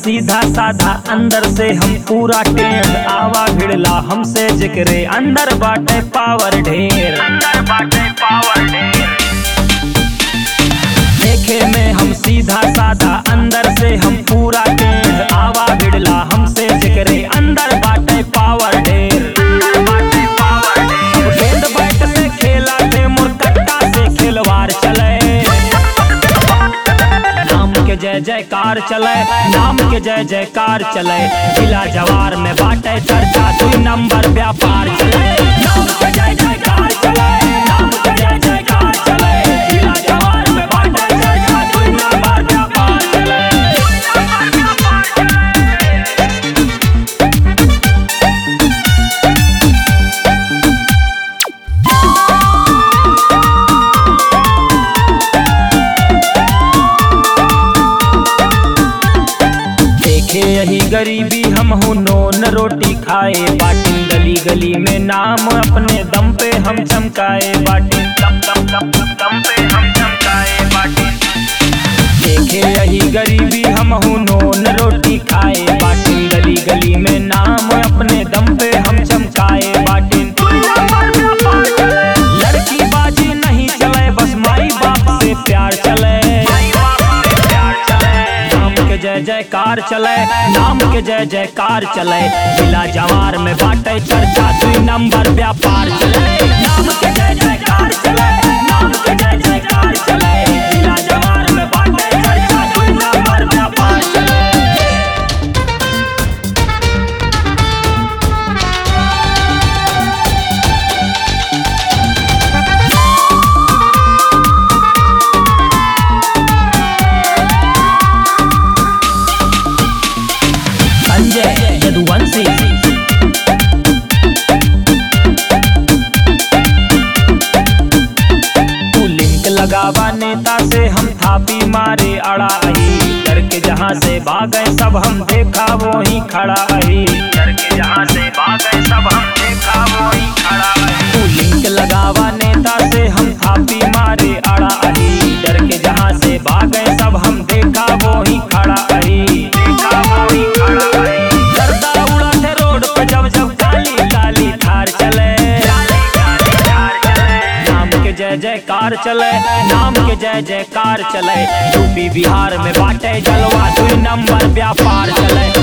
सीधा साधा अंदर से हम पूरा टेढ़ आवा भिड़ला हमसे जिक्रे अंदर बाटे पावर ढेर अंदर बाटे पावर ढेर देखे में हम सीधा साधा अंदर से हम पूरा टेढ़ आवा भिड़ला हमसे जिक्रे अंदर बाटे पावर ढेर अंदर बाटे पावर ढेर गेंद बैट से खेला थे मुरकट्टा से खिलवाड़ चले नाम के जय जयकार चले नाम के जय जयकार चले जिला जवार में बाटे चर्चा दुई नंबर व्यापार चले नाम के जय जयकार चले नाम के जय जयकार चले जिला जवार में बाटे चर्चा दुई नंबर व्यापार चले देखे यही गरीबी हम हूँ नोन रोटी खाए बाटिन गली गली में नाम अपने दम पे हम चमकाए बाटिन दम दम दम दम दम पे हम चमकाए बाटिन देखे यही गरीबी हम हूँ नोन रोटी खाए बाटिन गली गली में नाम अपने दम पे हम चमकाए बाटिन लड़की बाजी नहीं चले बस माई बाप से प्यार चले नाम के जय जयकार चले नाम के जय जयकार चले जिला जवार में बाटे चर्चा दुई नंबर व्यापार चले नाम के जय जयकार चले नाम के जय जयकार चले जिला जवार में बाटे चर्चा दुई नंबर व्यापार चले संजय यदुवंशी तू लिंक लगावा नेता से हम थापी मारे अड़ा आई डर के जहाँ से भागे सब हम देखा वो ही खड़ा आई डर के जहाँ से भागे सब हम देखा वो ही खड़ा आई तू लिंक लगावा नेता से हम थापी मारे अड़ा आई डर के जहाँ से भागे सब हम देखा वो ही खड़ा आई देखा वो ही खड़ा आई गर्दा उड़ा थे रोड पे जब जब काली काली थार चले नाम के जय जयकार चले नाम के जय जयकार चले यूपी बिहार में बाटे जलवा दुई नंबर व्यापार चले